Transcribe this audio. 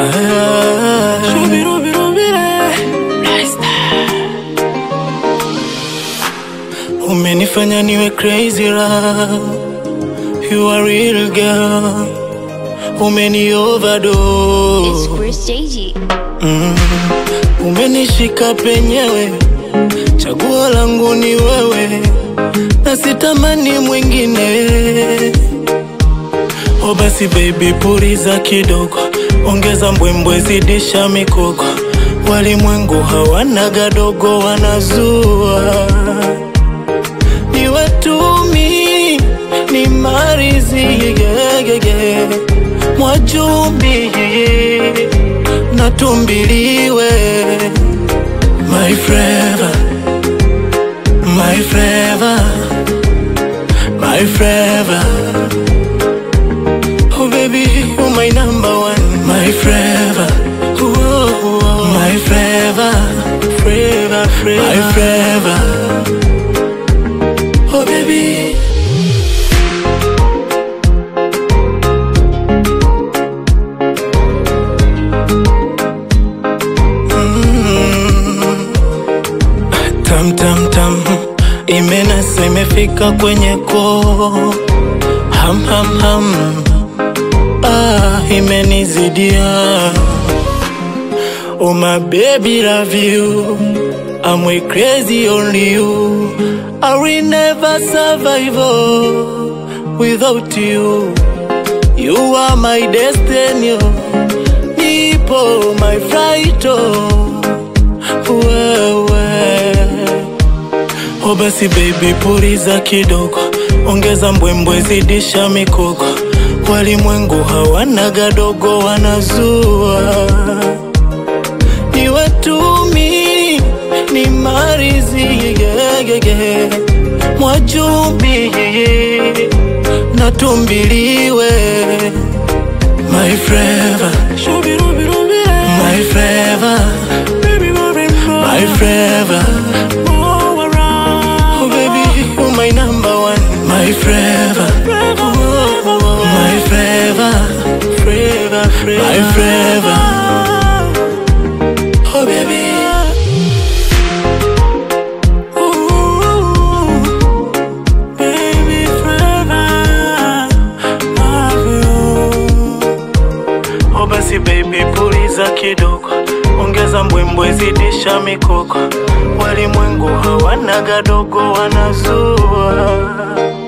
Ah, shubirubirubire. Umenifanya niwe crazy love You are real girl Umeni It's overdose Chris JG. mm. Umenishika penyewe Chaguo langu ni wewe Na sitamani mwingine O basi baby puliza kidogo Ongeza mbwembwe zidisha mikoko Walimwengu hawana gadogo wanazua ni watumi ni marizi yegege mwajumbi natumbiliwe my forever my forever my forever oh baby you my number one my forever Whoa, my forever forever forever my forever Oh baby Mm. Tam tam tam imenasa imefika kwenye koo ham ham ham ah, imenizidia Oh my baby love you I'm way crazy only you I will never survive oh, without you You are my destiny oh. Nipo my flight oh. Wewe Oh basi baby puliza kidogo Ongeza mbwembwe zidisha mikoko Walimwengu hawana gadogo wanazua ni watumi ni marizi yegege mwajumbi natumbiliwe my forever my forever my forever oh baby you my number one my forever my forever forever forever my forever Oh baby Ooh, baby forever love you Oh basi baby puliza kidogo Ongeza mbwembwe zidisha mikoko Walimwengu hawana gadogo wanazua